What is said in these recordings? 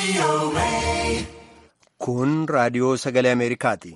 Kun raadiyoo sagalee Ameerikaati.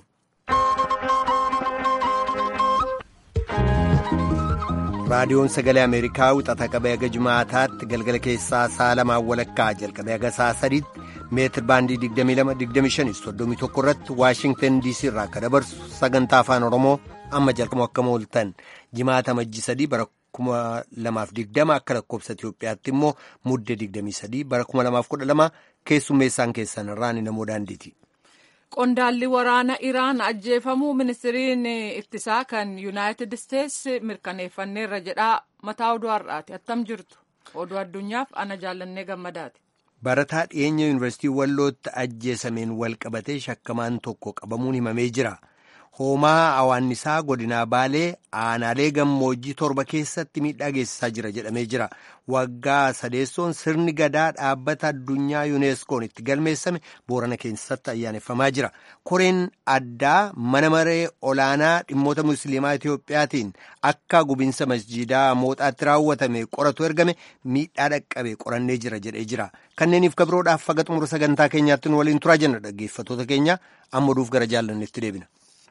Raadiyoon sagalee Ameerikaa wixata qabee haga Jimaataatti galgala keessaa sa'a lamaan walakkaa jalqabee haga sa'a sadiitti meetir baandii 22-25 irratti Waashingtan DC irraa akka dabarsu sagantaa afaan Oromoo amma jalqabu akka mooltan jimaata majji sadii bara 2020 akka lakkoobsa Itoophiyaatti immoo mudde 23 bara 2012 keessummeessaan keessan irraan namoo daandiiti. Qondaalli waraana Iraan ajjeefamuu ministiriin ittisaa kan Yuunaayitid Isteets mirkaneeffanneerra jedhaa mataa oduu har'aati. Attam jirtu oduu addunyaaf ana jaallannee gammadaati. Barataa dhiyeenya yuunivarsiitii Wallootti ajjeesameen wal qabatee shakkamaan tokko qabamuun himamee jira. Hoomaa hawaannisaa godinaa Baalee aanaalee gammoojjii torba keessatti miidhaa geessisaa jira jedhamee jira. Waggaa sadeessoon sirni gadaa dhaabbata addunyaa yuuneeskoon itti galmeessame boorana keessatti ayyaaneffamaa jira. Koreen addaa mana maree olaanaa dhimmoota musliimaa Itiyoophiyaatiin akka gubinsa masjiidaa mooxaatti raawwatame qoratu ergame miidhaa dhaqqabe qorannee jira jedhee jira. Kanneeniif kabiroodhaaf faga xumura sagantaa keenyaatti nu waliin turaa jenna dhaggeeffattoota keenya amma oduuf gara jaallanneetti deebina.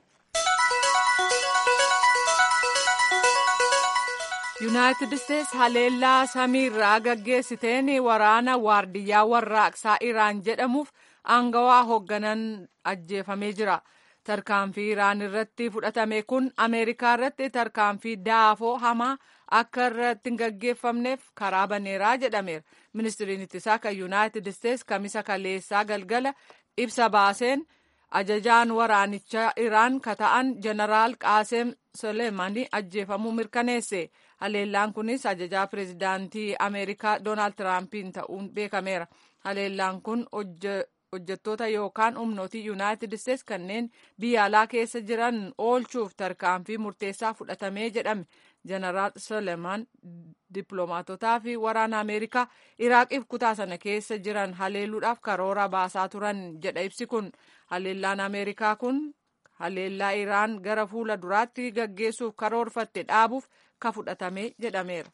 yuunaayitid isteets haleellaa samiirraa gaggeessiteen waraana waardiyyaa warraaqsaa iraan jedhamuuf aangawaa hoogganan ajjeefamee jira tarkaanfii iraan irratti fudhatame kun ameerikaa irratti tarkaanfii daafoo hamaa akka irratti hin gaggeeffamneef karaa baneeraa jedhameera ministiriin ittisaa kan yuunaayitid isteets kamisa kaleessaa galgala ibsa baaseen ajajaan waraanichaa iraan ka ta'an jeneraal qaaseem soleemanii ajjeefamuu mirkaneesse haleellaan kunis ajajaa pireezidaantii ameerikaa doonaald tiraampiin ta'uun beekameera haleellaan kun hojjettoota yookaan humnootii yuunaayitid isteets kanneen biyya alaa keessa jiran oolchuuf tarkaanfii murteessaa fudhatamee jedhame jeneraal soleeman dippiloomaatotaa fi waraana ameerikaa iraaqiif kutaa sana keessa jiran haleeluudhaaf karoora baasaa turan jedha ibsi kun haleellaan ameerikaa kun haleellaa iraan gara fuula duraatti gaggeessuuf karoorfatte dhaabuuf ka fudhatame jedhameera.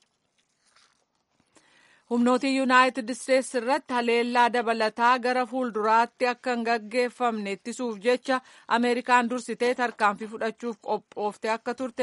humnootii yuunaayitid isteets irratti haleellaa dabalataa gara fuulduraatti akka hin gaggeeffamne ittisuuf jecha ameerikaan dursitee tarkaanfii fudhachuuf qophooftee akka turte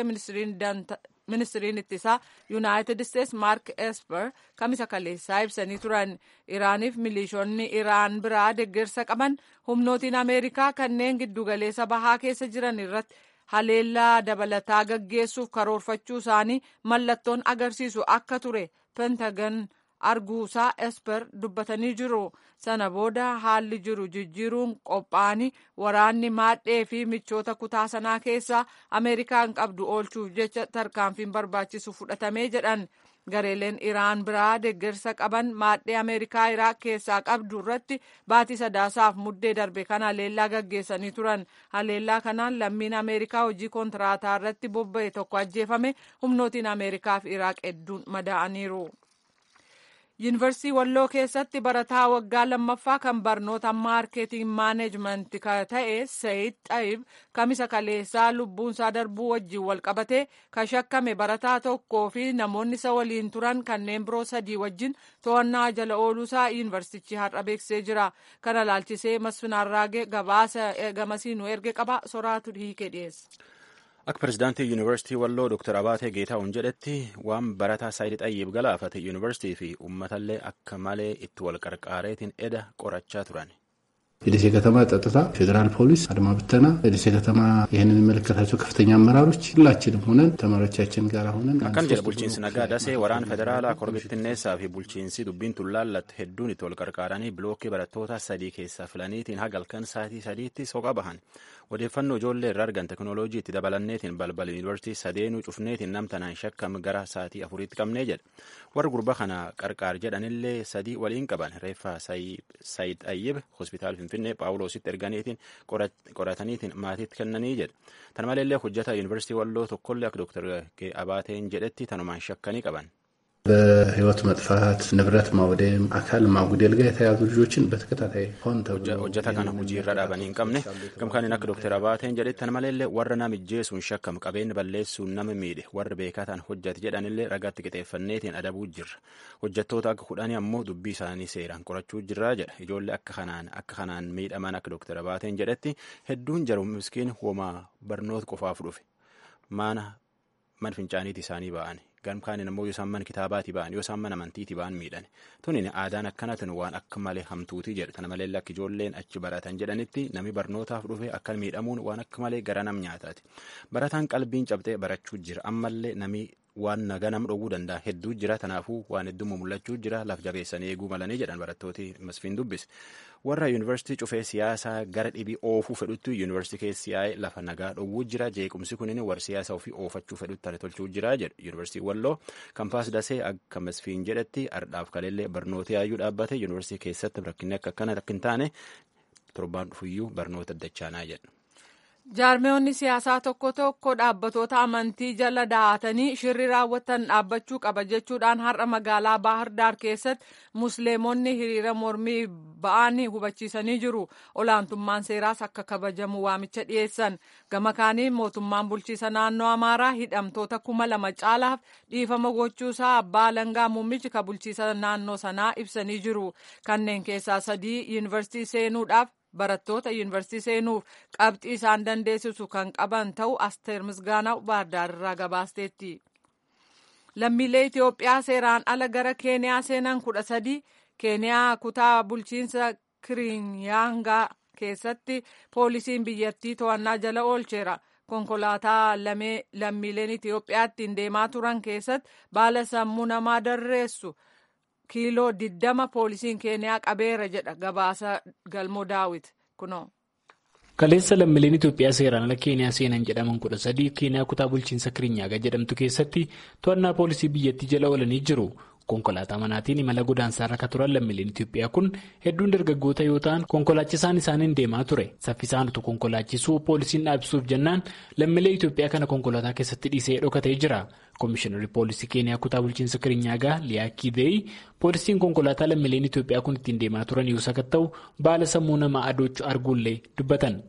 ministiriin ittisaa yuunaayitid isteets maark esper kamisa kaleessaa ibsanii turan iraaniif milishoonni iraan biraa deeggarsa qaban humnootiin ameerikaa kanneen giddugaleessa bahaa keessa jiran irratti haleellaa dabalataa gaggeessuuf karoorfachuu isaanii mallattoon agarsiisu akka ture pentagan arguusaa esper dubbatanii jiru sana booda haalli jiru jijjiiruun qophaa'anii waraanni maadhee fi michoota kutaa sanaa keessaa ameerikaan qabdu oolchuuf jecha tarkaanfiin barbaachisu fudhatamee jedhan gareeleen iraan biraa deeggarsa qaban maadhee ameerikaa iraaq keessaa qabdu irratti baatii sadaasaaf muddee darbe kan haleellaa gaggeessanii turan haleellaa kanaan lammiin ameerikaa hojii kontiraataa irratti bobba'e tokko ajjeefame humnootiin ameerikaa fi iraaq hedduun madaa'aniiru. yuunivarsiitii walloo keessatti barataa waggaa lammaffaa kan barnoota maarkeeting maaneejmentii ta'e sayid xayib kamisa kaleessaa lubbuunsaa darbuu wajjin wal qabatee kan shakkame barataa tokkoo fi namoonni isa waliin turan kanneen biroo sadii wajjin to'annaa jala ooluusaa yuunivarsiitichi har'a beeksisee jira kana laalchisee masfinaarraagee gabaasa gamasii nu erge qaba soraatu hiikee dhiyeessa. Akka pirezidaantii yuunivarsiitii Walloo Dr. Abaatee Geetaa'uun jedhetti waan barataa Saayid Xayyiib galaafate yuunivarsiitii fi uummatallee akka malee itti wal qarqaareetiin eda qorachaa turan. የደሴ ከተማ ጸጥታ፣ ፌዴራል ፖሊስ፣ አድማ ብተና፣ የደሴ ከተማ ይህንን የሚመለከታቸው ከፍተኛ አመራሮች ሁላችንም ሆነን ተማሪዎቻችን ጋር ሆነን akkan jedhe bulchiinsi nagaa dasee waraana federaalaa korbittinneessaa fi bulchiinsi dubbiin tullaallatte hedduun itti wal qarqaaranii bilookkii barattoota sadii keessaa filaniitiin hagalkan saatii sadiitti soqa bahan odeeffannoo ijoollee irraa argan teknooloojii itti dabalanneetiin balbala yuunivarsiitii sadeenuu cufneetiin namtanaan shakkam gara saatii afuriitti qabnee jedhe warri gurba kana qarqaar jedhanillee sadii waliin qaban reeffa sayid ayyib hospitaal finfinnee paawuloositti erganiitiin qorataniitiin maatiitti kennanii jedhe tan maleellee hojjata yuunivarsiitii walloo tokkollee akka dooktar abaateen jedhetti tanumaan shakkanii qaban. በህይወት መጥፋት፣ ንብረት ማውደም፣ አካል ማጉደል ጋር የተያዙ ልጆችን በተከታታይ ሆን hojjeta kana hojii irra dhaabanii hin qabne gamkaaniin akka dookter Abaateen jedhettan maleellee warra nama ijjeesuun shakkamu qabeenya balleessuun nama miidhe warra beekaa ta'an hojjate jedhanillee ragaatti qixeeffanneetiin adabuu jirra hojjettoota akka kudhanii ammoo dubbii isaanii seeraan qorachuu jirraa jedha ijoollee akka kanaan akka kanaan miidhaman akka dookter Abaateen jedhetti hedduun jaru miskiin homaa barnoota qofaaf dhufe mana man fincaaniiti isaanii ba'an gamkaaniin ammoo yoo isaan mana kitaabaati ba'an yoo isaan mana amantiiti ba'an miidhan tunin aadaan akkanatun waan akka malee hamtuutii jedha kana malee akka ijoolleen achi baratan jedhanitti nami barnootaaf dhufe akka miidhamuun waan akka malee gara nam nyaataati barataan qalbiin cabxee barachuu jira ammallee nami waan naga nam dhowwuu danda'a hedduu jira tanaafuu waan hedduu mul'achuu jira laf jabeessanii eeguu malanii jedhan barattooti masfiin dubbis warra yuunivarsiitii cufee siyaasaa gara dhibii oofuu fedhutti yuunivarsiitii keessi yaa'ee lafa nagaa dhowwuu jira jeequmsi kunin warra siyaasa ofii oofachuu fedhutti tane tolchuu jira jedhu yuunivarsiitii walloo kampaas dasee akka masfiin jedhetti ardhaaf kaleellee barnoota yaayyuu dhaabbate yuunivarsiitii keessatti rakkinni akka akkana rakkin taane torbaan dhufuyyuu barnoota addachaanaa jedhu. jaarmeewonni siyaasaa tokko tokko dhaabbatoota amantii jala dahatanii shirri raawwatan dhaabbachuu qaba jechuudhaan har'a magaalaa baahar daar keessatti musliimonni hiriira mormii ba'an hubachiisanii jiru olaantummaan seeraas akka kabajamu waamicha dhiyeessan gama kaaniin mootummaan bulchiisa naannoo amaaraa hidhamtoota kuma lama caalaaf dhiifama gochuusaa abbaa alangaa muummichi ka bulchiisa naannoo sanaa ibsanii jiru kanneen keessaa sadii yuunivarsiitii seenuudhaaf barattoota yuunivarsiitii seenuuf qabxii isaan dandeessisu kan qaban ta'u asteer misgaanaw baardaarirraa gabaasteetti. lammiilee Itoophiyaa seeraan ala gara keeniyaa seenan kudha sadi keeniyaa kutaa bulchiinsa kirinyaangaa keessatti poolisiin biyyattii to'annaa jala oolcheera. konkolaataa lammiileen Itoophiyaa ittiin deemaa turan keessatti baala sammuu namaa darreessu. kiiloo diddama poolisiin keeniyaa qabeera jedha gabaasa galmoo daawit kunoo. kaleessa lammiileen itoophiyaa seeraan ala keeniyaa seenan jedhaman kudha sadii keeniyaa kutaa bulchiinsa kirinyaaga jedhamtu keessatti to'annaa poolisii biyyattii jala oolanii jiru konkolaataa manaatiin imala godaansaa irra turan lammiileen itoophiyaa kun hedduun dargaggoota yoo ta'an konkolaachisaan isaaniin deemaa ture saffisaan utuu konkolaachisuu poolisiin dhaabsuuf jennaan lammiilee itoophiyaa kana konkolaataa keessatti dhiisee dhokatee jira. Komishinarri poolisii keeniyaa kutaa bulchiinsa kirinyaagaa liyaa kiiveeyi poolisiin konkolaataa lammiileen Itoophiyaa kun ittiin deemaa turan yoo sakatta'u baala sammuu namaa adoochuu arguullee dubbatan.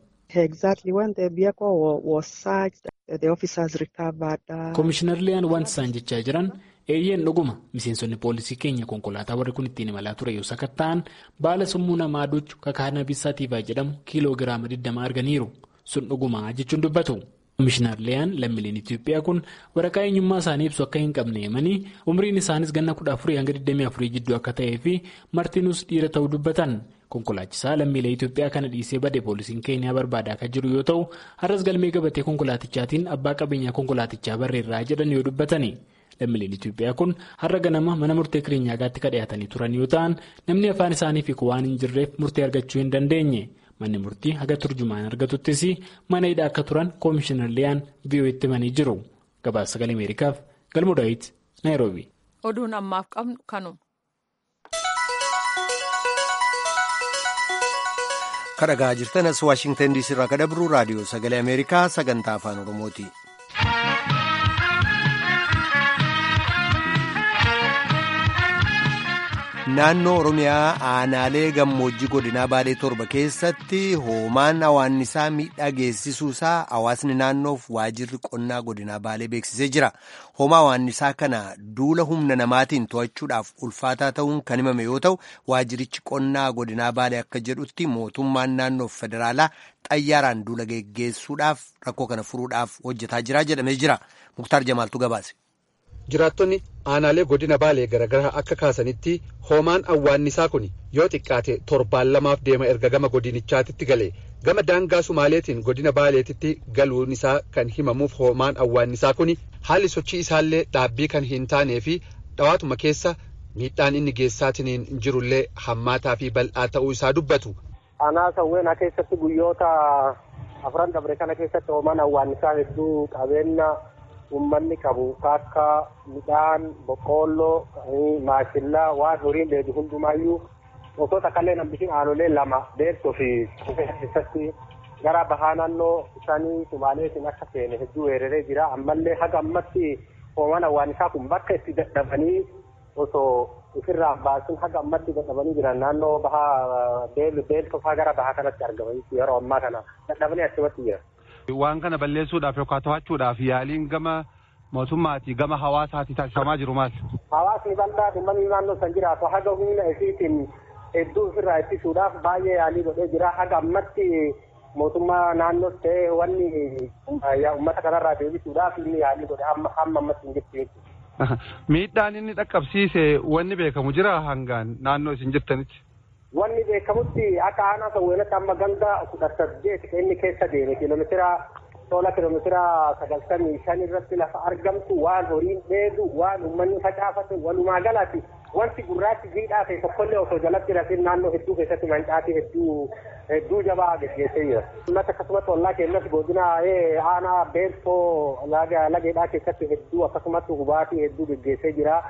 Komishinar liyaan wanti isaan jechaa jiran eeyyeen dhuguma miseensonni poolisii keenya konkolaataa warri kun ittiin imalaa ture yoo sakatta'an baala sammuu namaa adoochuu kakaanabiis saatiifaa jedhamu kiiloo giraama 20 arganiiru sun dhuguma jechuun dubbatu. Komishinar Liyaan lammiileen Itoophiyaa kun waraqaa eenyummaa isaanii ibsu akka hin qabne himanii umriin isaanis ganna kudha afurii hanga 24 jidduu akka ta'ee fi martinuus dhiira ta'uu dubbatan konkolaachisaa lammiilee Itoophiyaa kana dhiisee bade poolisiin keeniyaa barbaadaa kan jiru yoo ta'u har'as galmee gabatee konkolaatichaatiin abbaa qabeenyaa konkolaatichaa barreerraa jedhan yoo dubbatani. Lammiileen Itoophiyaa kun har'a ganama mana murtee kiriinyaagaatti kan dhiyaatanii turan yoo ta'an namni afaan isaanii fi waan hin jirreef murtee argachuu hin dandeenye. manni murtii haga turjumaan argatuttis mana hidhaa akka turan koomishinar liyaan vi'oo'etti himanii jiru gabaasa sagalee ameerikaaf galmoo daawit naayiroobi. oduun ammaaf qabnu kanuma. kadhagaa jirtanas waashingtan diisii irraa kadhabru raadiyoo sagalee ameerikaa sagantaa afaan oromooti. naannoo oromiyaa aanaalee gammoojjii godinaa baalee torba keessatti hoomaan hawaannisaa miidhaa geessisuusaa hawaasni naannoof waajirri qonnaa godinaa baalee beeksisee jira hoomaa hawaannisaa kana duula humna namaatiin to'achuudhaaf ulfaataa ta'uun kan himame yoo ta'u waajirichi qonnaa godinaa baalee akka jedhutti mootummaan naannoof federaalaa xayyaaraan duula geggeessuudhaaf rakkoo kana furuudhaaf hojjetaa jira jedhamee jira muktaar jamaaltu gabaase. jiraattonni aanaalee godina baalee garagaraa akka kaasanitti hoomaan awwaannisaa kun yoo xiqqaate torbaan lamaaf deema erga gama godinichaatitti gale gama daangaa sumaaleetiin godina baaleetitti galuun isaa kan himamuuf hoomaan awwaannisaa kun haalli sochii isaallee dhaabbii kan hin taanee fi dhawaatuma keessa miidhaan inni geessaatiin jirullee hammaataa fi bal'aa ta'uu isaa dubbatu. Aanaa sawweenaa keessatti guyyoota afran dabre kana keessatti hoomaan awwaannisaa hedduu qabeenya ummanni qabu akka midhaan boqqoolloo maashillaa waan horiin dheedu hundumaayyuu osoo takkallee nambishin aanolee lama dheersoo fi keessatti gara bahaa naannoo isaanii sumaaleetiin akka seene hedduu weeraree jira ammallee haga ammatti hoomaan awwaannisaa kun bakka itti dadhabanii osoo ofirraa baasin haga ammatti dadhabanii jiran naannoo bahaa beeltofaa gara bahaa kanatti argaman yeroo ammaa kana dadhabanii achumatti jiran. Waan kana balleessuudhaaf yookaan to'achuudhaaf yaaliin gama mootummaatii gama hawaasaatti taasifamaa jiru maal? Hawaasni bal'aa uummanni naannoo san jiraatu haga humna isiitiin hedduu ofirraa ittisuudhaaf baay'ee yaalii godhee jira haga ammatti mootummaa naannoo ta'ee wanni uummata kanarraa deebisuudhaaf inni yaalii godhe hamma ammatti hin jirtu jechuudha. Miidhaan inni dhaqqabsiise wanni beekamu jira hangaan naannoo isin jirtanitti. Wanni beekamutti akka aanaa sawweenatti amma ganda kudha saddeet inni keessa deeme kiiloomeetira tola kiiloomeetira sagaltamii shan irratti lafa argamtu waan horiin dheedu waan uummanni facaafate walumaa galatti wanti gurraachi jiidhaa ta'e tokkollee osoo jalatti rafin naannoo hedduu keessatti mancaatii hedduu hedduu jabaa geggeessee jira. Uummata akkasumas ollaa keenyas godina aanaa beeltoo lageedhaa keessatti hedduu akkasumas hubaatii hedduu geggeessee jira.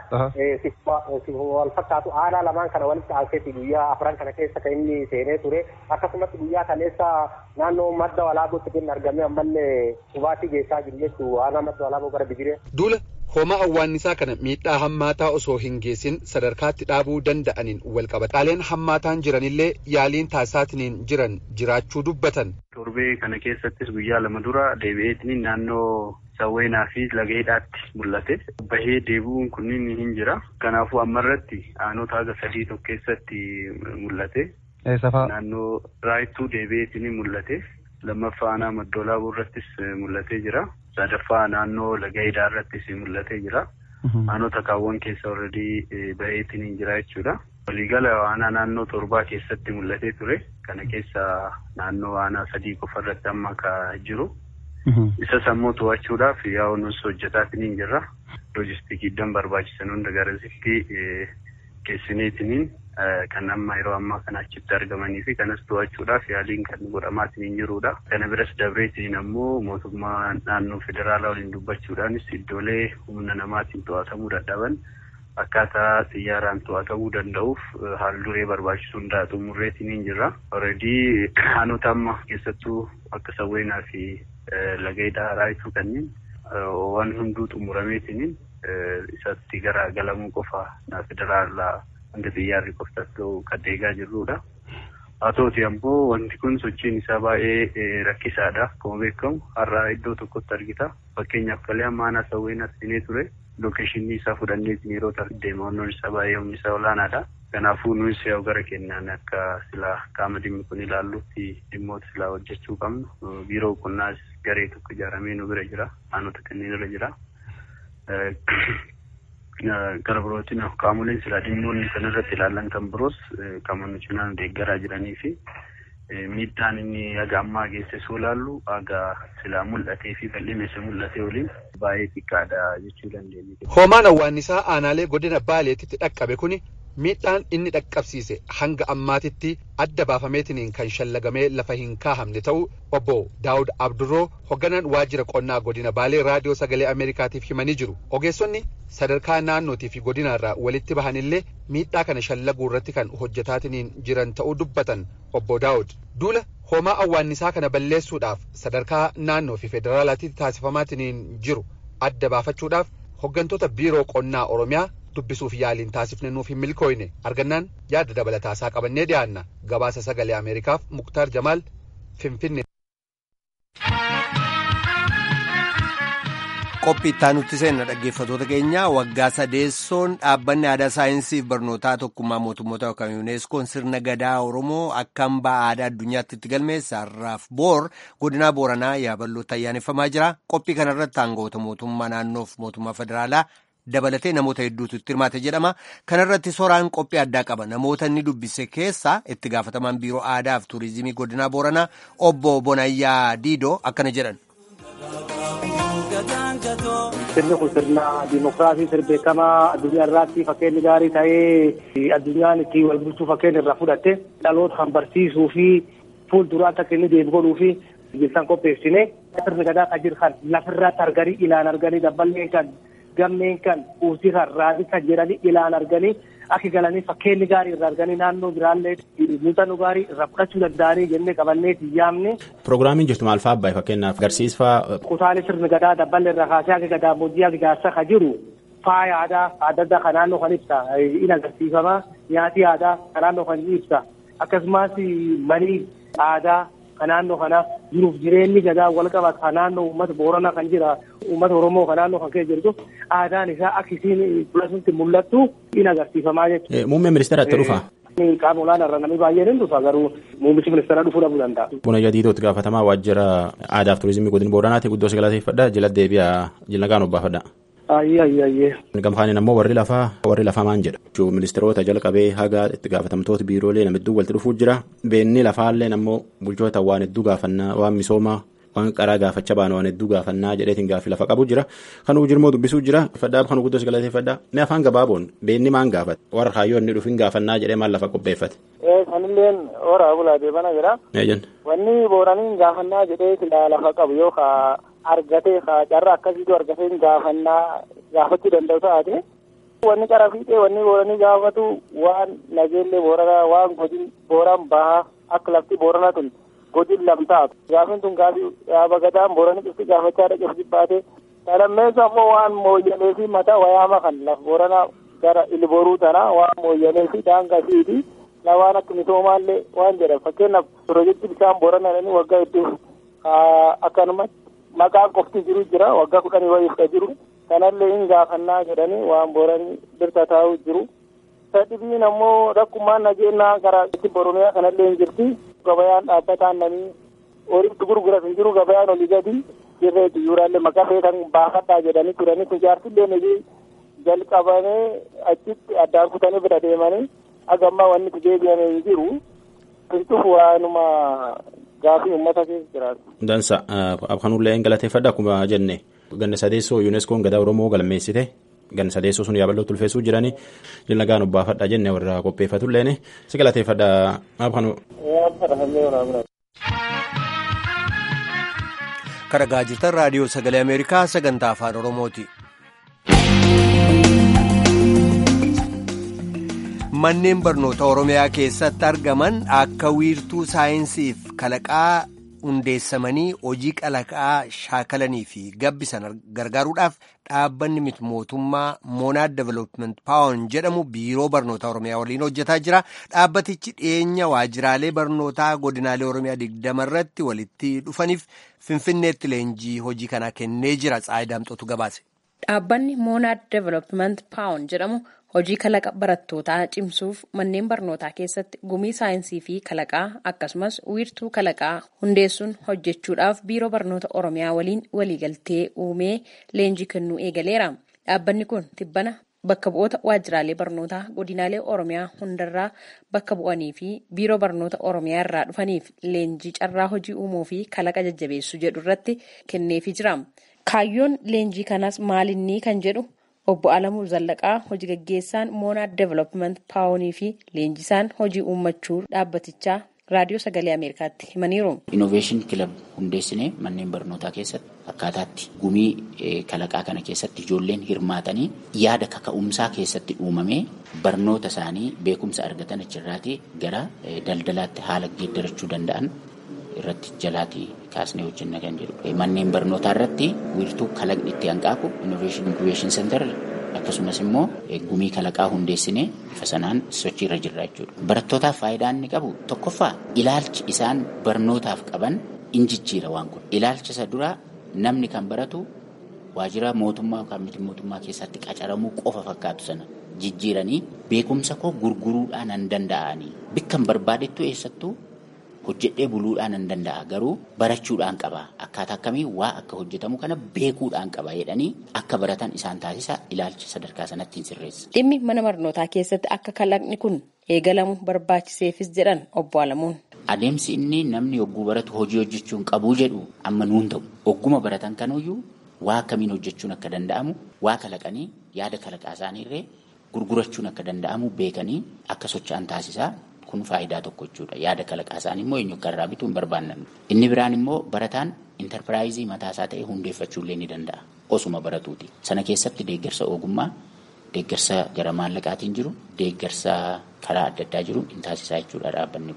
Wal fakkaatu aanaa lamaan kana walitti aanseeti guyyaa afran kana keessa kan inni seenee ture. Akkasumas guyyaa kaleessa naannoo madda walaabootti kan argame ammallee hubaatii geessaa jiru jechuudha. Aanaa madda walaaboo gara Bigiree. Duula Hoomaa awwaannisaa kana miidhaa hammaataa osoo hin geessin sadarkaatti dhaabuu danda'aniin wal qabataaleen hammaataan jiranillee yaaliin taasisaatiin jiran jiraachuu dubbatan. Torbee kana keessattis guyyaa lama dura deebi'eetiin naannoo sawweenaa fi lageedhaatti mul'ate. Bahee deebi'uun kunniin hin jira. Kanaafuu ammarratti aanota haga sadii tokko keessatti mul'ate. Naannoo raayittuu deebi'eetiin mul'ate. Lammaffaa aanaa maddoolaabuu irrattis mul'atee jira. sadaffaa naannoo laga hidhaa irrattis mul'atee jira. Aanota kaawwan keessa already baheetiin hin jira jechuudha. Waliigala aanaa naannoo torbaa keessatti mul'atee ture. Kana keessa naannoo aanaa sadii qofa irratti amma ka jiru. Isa sammuu to'achuudhaaf yaa'u nus hojjetaatiin hin jirra. Loojistikiidhaan barbaachisan hunda garasitti geessineetiin kan amma yeroo ammaa kana achitti argamanii fi kanas to'achuudhaaf yaaliin kan godhamaatiin hin jirudha. Kana biras dabreetiin ammoo mootummaa naannoo federaalaa waliin dubbachuudhaanis iddoolee humna namaatiin to'atamuu dadhaban akkaataa xiyyaaraan to'atamuu danda'uuf haal duree barbaachisu hundaa xumurreetiin hin jirra. Alreedii aanota amma keessattuu akka sawweenaa fi lageedhaa raayituu kanneen waan hunduu xumurameetiin isatti gara galamuu qofa federaalaa hanga xiyyaarri qoftas ta'u kan deegaa jirrudha. Haa ta'uti ammoo wanti kun sochiin isaa baay'ee rakkisaadha. Akkuma beekamu har'a iddoo tokkotti argita. Fakkeenyaaf kalee amma aanaa sawweenaa seenee ture. Lookeeshinii isaa fudhannee yeroo deema wannoon isaa baay'ee humni isaa olaanaadha. Kanaafuu nuyi yoo gara kennaan akka silaa qaama dhimmi kun ilaallutti dhimmoota silaa hojjechuu qabnu. Biiroo qonnaas garee tokko ijaaramee nu bira jira. Aanota kanneen irra jira. gara birootiin qaamoleen silaa dhimmoonni kan irratti ilaalan kan biroos kan nu cinaan deeggaraa jiranii fi miidhaan inni haga ammaa geessisuu ilaallu haga silaa mul'atee fi bal'ina isa mul'atee waliin baay'ee xiqqaadha jechuu dandeenya. Hoomaan awwaannisaa aanaalee godina Baaleetitti dhaqqabe kuni miidhaan inni dhaqqabsiise hanga ammaatitti adda baafameetiin kan shallagamee lafa hin kaahamne ta'uu obbo Daawud Abdurroo hogganaan waajjira qonnaa godina Baalee raadiyoo sagalee Ameerikaatiif himanii jiru. Ogeessonni sadarkaa naannootii fi godinaarraa walitti bahanillee miidhaa kana shallaguu irratti kan hojjetaatiin jiran ta'uu dubbatan obbo Daawud. Duula hoomaa awwaannisaa kana balleessuudhaaf sadarkaa naannoo fi federaalaatti taasifamaatiin jiru adda baafachuudhaaf hoggantoota biiroo qonnaa Oromiyaa dubbisuuf yaaliin taasifne nuuf hin milkooyne argannaan yaada dabalataasaa qabannee dhiyaanna gabaasa sagalee ameerikaaf muktaar jamaal finfinne. qophii itti aanutti seenna dhaggeeffatoota keenya waggaa sadeessoon dhaabbanni aadaa saayinsii fi barnootaa tokkummaa mootummoota yookaan yuuneeskoon sirna gadaa oromoo akka hambaa aadaa addunyaatti itti galmeesse har'aaf boor godinaa booranaa yaaballootti ayyaaneffamaa jira qophii kanarratti aangawoota mootummaa naannoof mootummaa federaalaa dabalatee namoota hedduutu itti hirmaate jedhama kanarratti soraan qophii addaa qaba namoota inni dubbise keessaa itti gaafatamaan biiroo aadaa fi tuurizimii godinaa booranaa obbo bonayyaa diidoo akkana jedhan. Sirni kun sirna dimokiraasii sirna beekamaa addunyaa irratti fakkeenya gaarii ta'ee addunyaan itti wal bulchuu fakkeenya irraa fudhatte dhaloota kan barsiisuu fi fuulduraatti akka inni deemu godhuu fi bilsan qopheessine sirni gadaa kan jiru kan lafirratti arganii ilaan arganii dabballeen kan gammeen kan uusii kan raadii kan jedhanii ilaan arganii akka galanii fakkeenyi gaarii irraa arganii naannoo biraallee muuxannoo gaarii irraa fudhachuu danda'anii jennee qabannee yaamne. Pirogiraamiin jirtu maal fa'aa fakkeenyaaf agarsiisfaa. Kutaalee sirni gadaa dabballee irraa kaasee akka gadaa bojjii akka jaarsaa kan jiru faaya aadaa adda addaa kan naannoo kan ibsa in agarsiifama nyaati aadaa kan naannoo kan ibsa akkasumas manii aadaa kan naannoo kana jiruuf jireenyi gadaa wal qabatu kan naannoo uummata booranaa kan jira uummata oromoo kan naannoo kan keessa jirtu aadaan isaa akka isiin filasutti mul'attu in agarsiifamaa jechuudha. Muummeen ministeera itti dhufa. Qaama olaanaa irra namni baay'een hin dhufa garuu muummichi ministeeraa dhufuu dhabuu danda'a. Buna jadiitootti gaafatamaa waajjira aadaa fi turizimii godina booranaati guddoo galateeffadha jila deebi'a jila gaan obbaafadha. Ayyee ayyee ayyee. Gamfaanin ammoo warri lafaa warri lafaa maan jedha. Ministeerota jalqabee haga itti gaafatamtoota biiroolee nama hedduu walitti dhufuu jira. Beenni lafaallee ammoo bulchoota waan hedduu gaafannaa waan misoomaa waan qaraa gaafachaa baana waan hedduu gaafannaa jedheetiin gaaffii lafa qabu jira. Kanuu jirmoo dubbisuu jira. Fadhaa kan guddos galateeffadhaa. Mee afaan gabaaboon beenni maan gaafate warra kaayyoo inni dhufin gaafannaa jedhee maal lafa qopheeffate. Sanilleen horaa bulaa deebana jira. Wanni booraniin gaafannaa jedhee lafa qabu yoo argatee carraa akkasiitu argatee gaafannaa gaafachuu danda'u taate wanni qara fiixee wanni booranii gaafatu waan nageellee booranaa waan godin booran bahaa akka lafti booranaa tun godin lamtaatu gaafin tun gaafii yaaba gadaan booranii cufti gaafachaa dhaqeef jibbaate talammeessa ammoo waan mooyyalee fi mataa wayaama kan laf booranaa gara ilboruu tana waan mooyyalee fi daangaa fiiti waan akka misoomaallee waan jedhan fakkeenyaaf pirojekti bishaan booranaa waggaa hedduu akkanumatti maqaan qofti jiru jira waggaa kudhanii wayiif ka jiru kanallee hin gaafannaa jedhanii waan booranii birta taa'u jiru sadhibiin ammoo rakkumaan nageenyaa gara itti boromiyaa kanallee hin jirti gabayaan dhaabbataan namni horiitti gurguras hin jiru gabayaan olii gadi jirreetu yuuraallee maqaa feetan baafadhaa jedhanii turanii kun jaartillee nigi jalqabamee achitti addaan kutanii bira deemanii hagammaa wanni itti deebi'amee hin jiru kintuuf waanuma gaafii uummata keessa jiraatu. Dansa kanullee hin galateeffadha akkuma jenne ganna sadeessoo yuuneskoon gadaa oromoo galmeessite ganna sadeessoo sun yaabaloo tulfeessuu jiranii jilla gaan obbaafadha jenne warra qopheeffatulleen si galateeffadha maaf kanu. Karagaa jirtan raadiyoo sagalee Ameerikaa sagantaa afaan Oromooti. Manneen barnoota Oromiyaa keessatti argaman akka wiirtuu saayinsiif kalaqaa hundeessamanii hojii kalaqaa shaakalanii fi gabbisan gargaaruudhaaf dhaabbanni miti mootummaa moonaad development paawun jedhamu biiroo barnoota Oromiyaa waliin hojjetaa jira. Dhaabbatichi dhiyeenya waajjiraalee barnootaa godinaalee Oromiyaa digdama irratti walitti dhufaniif Finfinneetti leenjii hojii kanaa kennee jira. Tsaayidaamxootu gabaase. Dhaabbanni moonaad development paawun jedhamu. Hojii kalaqa barattootaa cimsuuf manneen barnootaa keessatti gumii saayinsii fi kalaqaa akkasumas wiirtuu kalaqaa hundeessuun hojjechuudhaaf biiroo barnoota Oromiyaa waliin waliigaltee uumee leenjii kennuu eegaleera. Dhaabbanni kun tibbana bakka bu'oota waajjiraalee barnootaa godinaalee Oromiyaa hundarraa bakka bu'anii fi biiroo barnoota Oromiyaa irraa dhufaniif leenjii carraa hojii uumuu fi kalaqa jajjabeessuu jedhu irratti kenneefii jira. Kaayyoon leenjii kanaas maalinni kan jedhu. Obbo Alamuu Zallaqaa hojii gaggeessaan moonaad development paawunii fi leenjisaan hojii uummachuu dhaabbatichaa raadiyoo sagalee Ameerikaatti himaniiru. Innoveeshin kilab hundeessinee manneen barnootaa keessatti akkaataatti gumii kalaqaa kana keessatti ijoolleen hirmaatanii yaada kaka'umsaa keessatti uumamee barnoota isaanii beekumsa argatan achirraatii gara daldalaatti haala geeddarachuu danda'an irratti jalaatii kaasnee hojjenna kan jedhu manneen barnootaa irratti wiirtuu kalaqni itti hanqaaqu innoveeshin inkubeeshin seentar akkasumas immoo gumii kalaqaa hundeessinee bifa sanaan sochii irra jirra jechuudha. Barattootaaf faayidaa inni qabu tokkoffaa ilaalchi isaan barnootaaf qaban in jijjiira waan kun ilaalcha isa duraa namni kan baratu waajjira mootummaa yookaan miti mootummaa keessatti qacaramuu qofa fakkaatu sana jijjiiranii beekumsa koo gurguruudhaan hin danda'anii bikkan barbaadettu eessattuu hojjedhee buluudhaan hin danda'a garuu barachuudhaan qaba akkaataa akkamii waa akka hojjetamu kana beekuudhaan qaba jedhanii akka baratan isaan taasisa ilaalcha sadarkaa sanatti hin sirreessa. Dhimmi mana barnootaa keessatti akka kalaqni kun eegalamu barbaachiseefis jedhan obbo Alamuun. Adeemsi inni namni hogguu baratu hojii hojjechuun qabuu jedhu amma nuun ta'u hogguma baratan kanuyyuu waa akkamiin hojjechuun akka danda'amu waa kalaqanii yaada kalaqaa isaaniirree gurgurachuun akka danda'amu beekanii akka socho'an taasisaa kun faayidaa tokko jechuudha. Yaada kalaqaa isaanii immoo eenyu akka irraa bituu hin barbaannan. Inni biraan immoo barataan intarpiraayizii mataasaa ta'e hundeeffachuullee ni danda'a. Osuma baratuuti. Sana keessatti deeggarsa ogummaa, deeggarsa gara maallaqaatiin jiru, deeggarsa karaa adda addaa jiru hin taasisaa jechuudha dhaabbanni kun.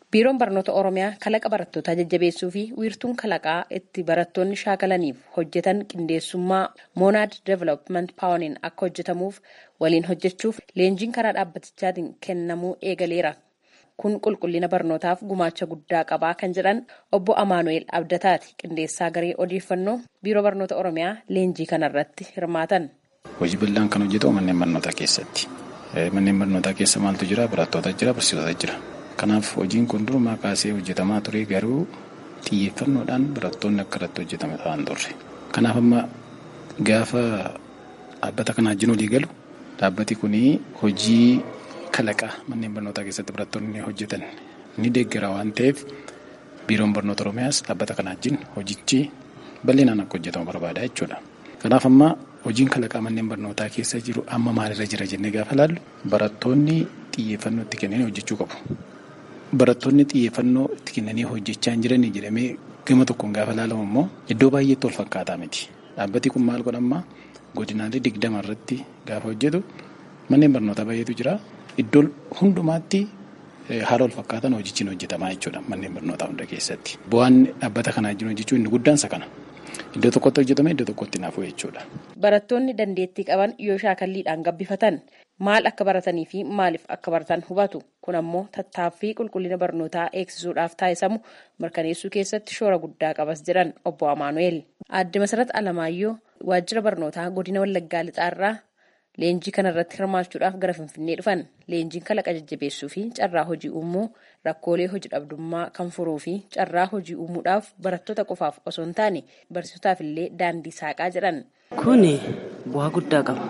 biiroon barnoota oromiyaa kalaqa barattootaa jajjabeessuu fi wiirtuun kalaqaa itti barattoonni shaakalaniif hojjetan qindeessummaa moonaad development paawuniin akka hojjetamuuf waliin hojjechuuf leenjiin karaa dhaabbatichaatiin kennamuu eegaleera. kun qulqullina barnootaaf gumaacha guddaa qabaa kan jedhan obbo Amaanu'eel Abdataati qindeessaa garee odeeffannoo biiroo barnoota oromiyaa leenjii kanarratti hirmaatan. Hojii bal'aan kan hojjetu manneen barnootaa keessatti. Manneen barnootaa keessa maaltu jira? Barattoota jira, barsiisota jira. Kanaaf hojiin kun durumaa kaasee hojjetamaa ture garuu xiyyeeffannoodhaan barattoonni akka irratti hojjetame ta'an turre. Kanaaf amma gaafa dhaabbata kana wajjin walii galu dhaabbati kun hojii kalaqaa manneen barnootaa keessatti barattoonni hojjetan ni deeggara waan ta'eef biiroon barnoota oromiyaas dhaabbata kana wajjin hojichi bal'inaan akka hojjetamu barbaada jechuudha. Kanaaf amma hojiin kalaqaa manneen barnootaa keessa jiru amma maalirra jira jennee gaafa laallu barattoonni xiyyeeffannoo itti kennanii hojjechuu qabu. Barattoonni xiyyeeffannoo itti kennanii hojjechaa hin jiranii jedhamee gama tokkoon gaafa laalamu immoo iddoo baay'eetti wal fakkaataa miti. Dhaabbati kun maal godhammaa godinaalee digdama irratti gaafa hojjetu manneen barnootaa baay'eetu jira. Iddoo hundumaatti haala wal fakkaatan hojichiin hojjetamaa jechuudha manneen barnootaa hunda keessatti. Bu'aan dhaabbata kanaa jiru jechuun inni guddaan isa kana. Iddoo tokkotti hojjetame iddoo tokkotti naafuu jechuudha. Barattoonni dandeettii qaban yoo shaakalliidhaan gabbifatan maal akka baratanii fi maaliif akka baratan hubatu. Kun ammoo tattaaffii qulqullina barnootaa eegsisuudhaaf taasisamu mirkaneessuu keessatti shoora guddaa qabas jedhan obbo Amaanu'eel. Aadde Masarat Alamaayyoo waajjira barnootaa godina Wallaggaa Lixaarraa Leenjii kanarratti hirmaachuudhaaf gara Finfinnee dhufan leenjiin kalaqa jajjabeessuu fi carraa hojii uumuu rakkoolee hojii dhabdummaa kan furuu fi carraa hojii uumuudhaaf barattoota qofaaf osoo hin taane barsiisotaaf illee daandii saaqaa jedhan. Kun bu'aa guddaa qaba.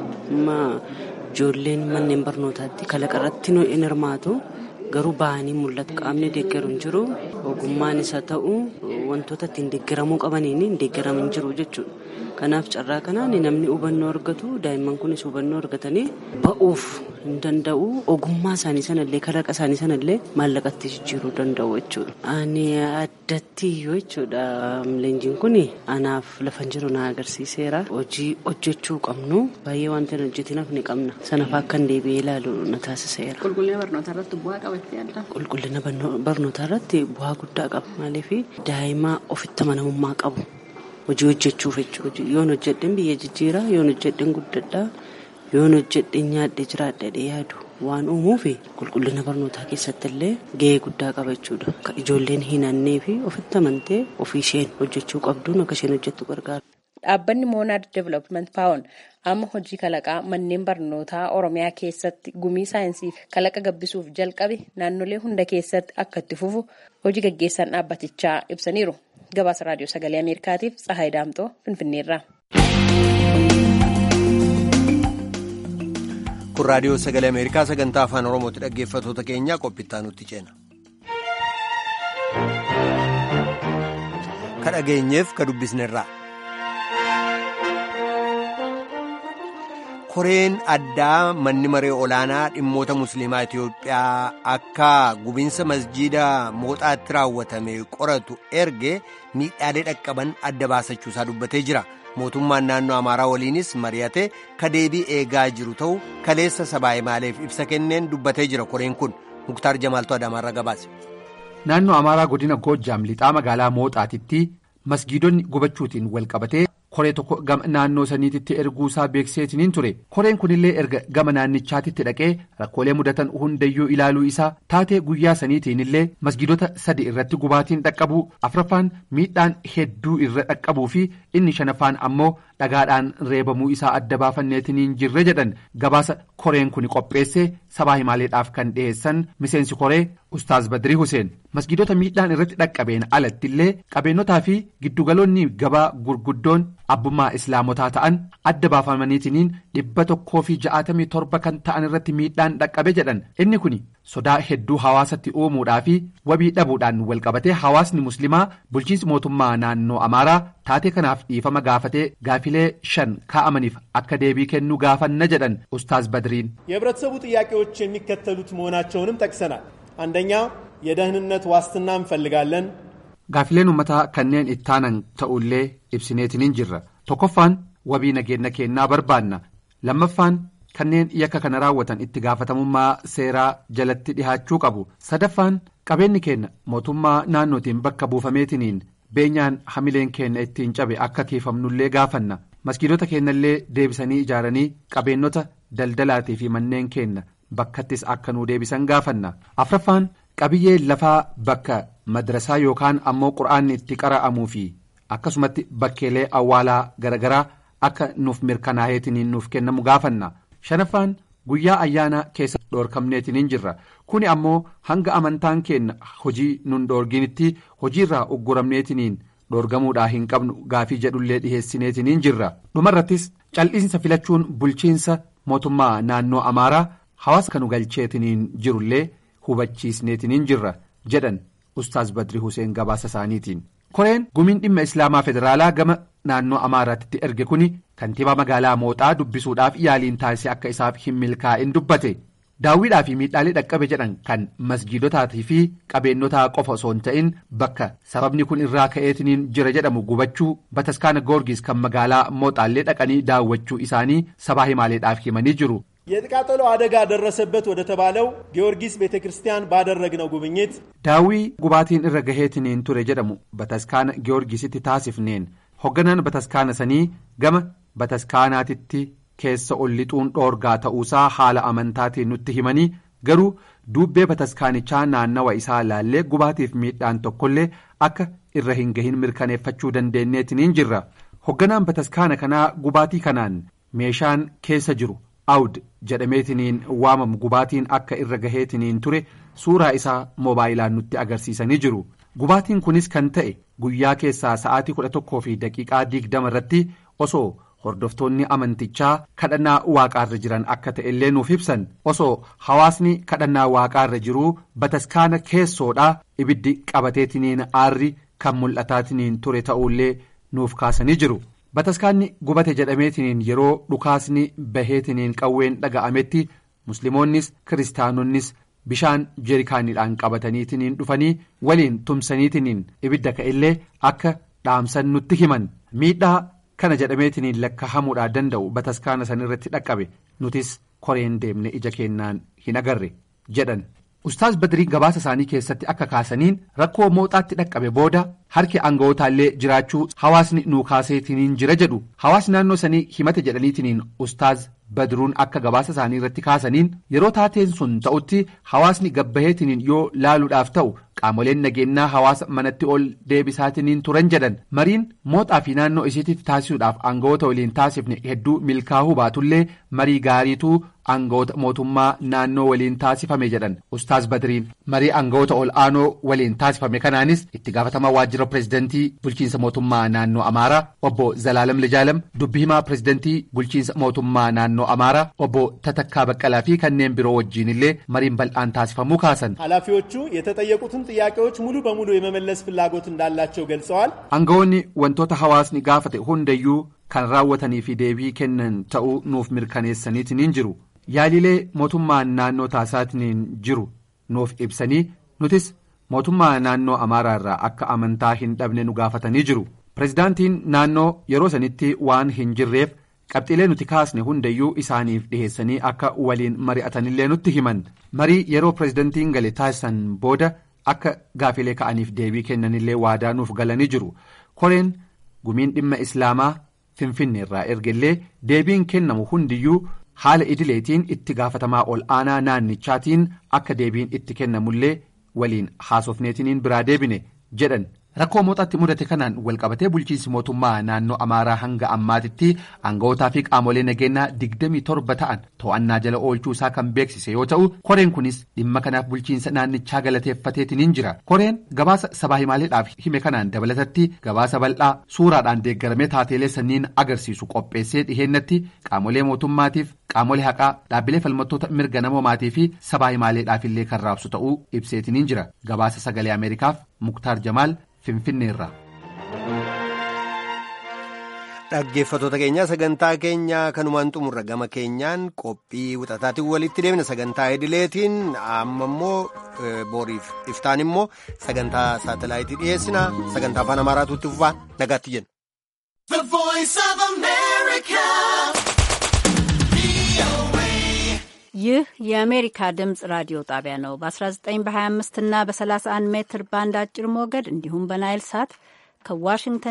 Ijoolleen manneen barnootaatti kalaqa irratti hin hirmaatu garuu bahanii mul'atu qaamni deeggaru hin jiru ogummaan isa ta'u wantoota ittiin deeggaramuu qabaniin hin deeggaramin jiru jechuudha. Kanaaf carraa kanaan namni hubannoo argatu daa'imman kunis hubannoo argatanii ba'uuf hin danda'u ogummaa isaanii sanallee kalaqa isaanii sanallee maallaqatti jijjiiruu danda'u jechuudha. Ani addatti yoo jechuudha leenjiin kun anaaf lafa jiru na agarsiiseera. Hojii hojjechuu qabnu baay'ee wanti hin hojjetinaaf ni qabna. Sanaaf akka hin deebi'ee ilaalu na taasiseera. Qulqullina barnootaa irratti bu'aa qabattee adda? Qulqullina barnootaa irratti bu'aa guddaa qaba. Maaliif daa'ima ofitti amanamummaa qabu. hojii hojjechuuf jechuudha yoon hojjedhen biyya jijjiiraa yoon hojjedhen guddadhaa yoon hojjedhen nyaadhe jiraadhe yaadu waan uumuuf qulqullina barnootaa keessatti illee gahee guddaa qaba jechuudha akka ijoolleen hin hannee fi ofitti amantee ofii isheen hojjechuu qabduun akka isheen hojjettu gargaara. Dhaabbanni Moonaad Development Paawun amma hojii kalaqaa manneen barnootaa Oromiyaa keessatti gumii saayinsii fi kalaqa gabbisuuf jalqabe naannolee hunda keessatti akka itti fufu hojii gaggeessaan dhaabbatichaa ibsaniiru. Gabaasa Raadiyoo Sagalee Ameerikaatiif Tsahaay Daamtoo Finfinneerraa. Kun Raadiyoo Sagalee Ameerikaa sagantaa afaan Oromooti dhaggeeffatoota keenyaa qophittaa nutti ceena. Ka dhageenyeef ka dubbisnerraa. koreen addaa manni maree olaanaa dhimmoota musliimaa Itiyoophiyaa akka gubiinsa masjiida mooxaatti raawwatame qoratu erge miidhaalee dhaqqaban adda baasachuusaa dubbatee jira. Mootummaan naannoo Amaaraa waliinis mari'ate ka deebii eegaa jiru ta'u kaleessa sabaa maaleef ibsa kenneen dubbatee jira koreen kun Muktaar Jamaaltuu Adaamaarra gabaase. Naannoo Amaaraa godina Goojjaam lixaa magaalaa mooxaatitti masgiidonni gubachuutiin wal qabatee. koree tokko gama naannoo saniititti erguusaa beekseetiniin ture koreen kunillee erga gama naannichaatitti dhaqee rakkoolee mudatan hundayyuu ilaaluu isaa taatee guyyaa saniitiin illee masgiidota sadi irratti gubaatiin dhaqqabuu afraffaan miidhaan hedduu irra dhaqqabuu fi inni shanaffaan ammoo dhagaadhaan reebamuu isaa adda baafanneetiniin jirre jedhan gabaasa koreen kun qopheessee sabaa himaaleedhaaf kan dhiheessan miseensi koree ustaaz badrii huseen masgiidota miidhaan irratti dhaqqabeen alatti illee qabeennotaa fi giddugaloonni gabaa gurguddoon abbummaa islaamotaa ta'an adda baafamaniitiniin dhibba tokkoo fi ja'atamii torba kan ta'an irratti miidhaan dhaqqabe jedhan inni kun sodaa hedduu hawaasatti uumuudhaa fi wabii dhabuudhaan walqabatee hawaasni muslimaa bulchiinsi mootummaa naannoo amaaraa taatee kanaaf dhiifama gaafatee gaafilee shan kaa'amaniif akka deebii kennuu gaafanna jedhan ustaaz badriin. የህብረተሰቡ ጥያቄዎች የሚከተሉት መሆናቸውንም ጠቅሰናል አንደኛ የደህንነት ዋስትና እንፈልጋለን Gaafileen uummataa kanneen ittaanan ta'ullee ibsineetiniin jirra tokkoffaan wabii nageenya kennaa barbaanna lammaffaan kanneen yakka kana raawwatan itti gaafatamummaa seeraa jalatti dhihaachuu qabu sadaffaan qabeenyi keenya mootummaa naannootiin bakka buufameetiniin beenyaan hamileen keenya ittiin cabe akka kiifamnullee gaafanna maskiidota keenyallee deebisanii ijaaranii qabeenyota daldalaatii fi manneen keenya bakkattis akka nuu deebisan gaafanna afraffaan qabiyyee lafaa bakka madrasaa yookaan ammoo qura'aanni itti qara'amuu fi akkasumatti bakkeelee awwaalaa garagaraa akka nuuf mirkanaa'eetiniin nuuf kennamu gaafanna shanaffaan guyyaa ayyaana keessa dhoorkamneetiniin jirra kuni ammoo hanga amantaan keenya hojii nun dhoorginitti hojiirraa ugguramneetiniin dhoorgamuudhaa hin qabnu gaafii jedhullee dhiheessineetiniin jirra dhumarrattis cal'iinsa filachuun bulchiinsa mootummaa naannoo amaaraa hawaasa kanu galcheetiniin jirullee hubachiisneetiniin jirra jedhan ustaaz badri huseen gabaasa isaaniitiin. koreen gumiin dhimma islaamaa federaalaa gama naannoo amaaraatti erge kuni kantiibaa magaalaa mooxaa dubbisuudhaaf yaaliin taasise akka isaaf hin milkaa'in dubbate daawwiidhaa fi miidhaalee dhaqqabe jedhan kan masjiidotaatii fi qabeennotaa qofa osoo hin ta'in bakka sababni kun irraa ka'eetiniin jira jedhamu gubachuu bataskaana goorgis kan magaalaa mooxaallee dhaqanii daawwachuu isaanii sabaa himaaleedhaaf himanii jiru. የጥቃጠሎ አደጋ ደረሰበት ወደ ተባለው ጊዮርጊስ ቤተ ክርስቲያን ባደረግነው ጉብኝት daawwii gubaatiin irra gaheetiniin ture jedhamu bataskaana giyoorgisitti taasifneen hogganaan bataskaana sanii gama bataskaanaatitti keessa ol lixuun dhoorgaa ta'uusaa haala amantaatiin nutti himanii garuu duubbee bataskaanichaa naannawa isaa laallee gubaatiif miidhaan tokkollee akka irra hin gahin mirkaneeffachuu dandeenyeetiniin jirra hogganaan bataskaana kanaa gubaatii kanaan meeshaan keessa jiru. awd jedhameetiniin waamamu gubaatiin akka irra gaheetiniin ture suuraa isaa moobaayilaan nutti agarsiisanii jiru gubaatiin kunis kan ta'e guyyaa keessaa sa'aatii kudha tokkoo fi daqiiqaa digdama irratti osoo hordoftoonni amantichaa kadhannaa waaqaarra jiran akka ta'e illee nuuf ibsan osoo hawaasni kadhannaa waaqaarra jiruu bataskaana keessoodhaa ibiddi qabateetiniin aarri kan mul'ataatiniin ture ta'ullee nuuf kaasanii jiru. bataskaanni gubate jedhameetiniin yeroo dhukaasni baheetiniin qawween dhaga'ametti musliimoonnis kiristaanonnis bishaan jeerikaaniidhaan qabataniitiniin dhufanii waliin tumsaniitiniin ibidda ka'ellee akka dhaamsan nutti himan miidhaa kana jedhameetiniin lakkaa'amuudhaa danda'u bataskaana sanirratti dhaqqabe nutis koreen deemne ija keenyaan hin agarre jedhan. ustaaz badrii gabaasa isaanii keessatti akka kaasaniin rakkoo mooxaatti dhaqqabe booda harki aanga'ootaallee jiraachuu hawaasni nuu kaaseetiniin jira jedhu hawaasni naannoo sanii himate jedhaniitiniin ustaaz badruun akka gabaasa isaanii irratti kaasaniin yeroo taateen sun ta'utti hawaasni gabbaheetiniin yoo laaluudhaaf ta'u qaamoleen nageenyaa hawaasa manatti ol deebisaatiniin turan jedhan mariin mooxaa fi naannoo isiitiif taasisuudhaaf aanga'oota waliin taasifne hedduu milkaa'uu baatullee marii gaariituu aanga'oota mootummaa naannoo waliin taasifame jedhan ustaaz badriin marii aanga'oota ol aanoo waliin taasifame kanaanis itti gaafatamaa waajjira pireezidantii bulchiinsa mootummaa naannoo amaaraa obbo zalaalam lijaalam dubbi himaa pireezidantii bulchiinsa mootummaa naannoo amaaraa obbo tatakkaa baqqalaa fi kanneen biroo wajjiin illee mariin bal'aan taasifamuu kaasan. ኃላፊዎቹ የተጠየቁትን ጥያቄዎች ሙሉ በሙሉ የመመለስ ፍላጎት እንዳላቸው ገልጸዋል። aangawoonni wantoota hawaasni gaafate hundayyuu kan raawwatanii fi deebii kennan ta'uu nuuf mirkaneessaniitiin jiru. yaalilee mootummaan naannoo taasisaatiin jiru nuuf ibsanii nutis mootummaa naannoo amaaraa irraa akka amantaa hin dhabne nu gaafatanii jiru pireezidaantiin naannoo yeroo sanitti waan hin jirreef qabxiilee nuti kaasne hundayyuu isaaniif dhiheessanii akka waliin mari'atanillee nutti himan marii yeroo pireezidaantiin gale taasisan booda akka gaafilee ka'aniif deebii kennanillee waadaa nuuf galanii jiru koreen gumiin dhimma islaamaa finfinne irraa ergellee deebiin kennamu hundiyyuu. haala idileetiin itti gaafatamaa ol aanaa naannichaatiin akka deebiin itti kennamullee waliin haasofneetiniin biraa deebine jedhan rakkoo mooxaatti mudate kanaan walqabatee bulchiinsi mootummaa naannoo amaaraa hanga ammaatitti aanga'ootaa fi qaamolee nageenyaa digdamii torba ta'an to'annaa jala oolchuu isaa kan beeksise yoo ta'u koreen kunis dhimma kanaaf bulchiinsa naannichaa galateeffateetiniin jira koreen gabaasa sabaa himaaleedhaaf hime kanaan dabalatatti gabaasa bal'aa suuraadhaan deeggaramee taateelee sanniin agarsiisu qopheessee dhiheennatti qaamolee mootummaatiif qaamolee haqaa dhaabbilee falmattoota mirga namoomaatii fi sabaa himaaleedhaaf illee kan raabsu ta'uu ibseetiniin jira gabaasa sagalee ameerikaaf muktaar jamaal finfinneerra. dhaggeeffattoota keenyaa sagantaa keenya kanumaan xumurra gama keenyaan qophii wixataatiin walitti deemna sagantaa idileetiin amma immoo booriif iftaan immoo sagantaa saatalaayitii dhiyeessina sagantaa afaan amaaraatu itti fufaa nagaatti jenna. The voice of America. ይህ የአሜሪካ ድምፅ ራዲዮ ጣቢያ ነው። በ19 በ25 እና በ31 ሜትር ባንድ አጭር ሞገድ እንዲሁም በናይል ሳት ከዋሽንግተን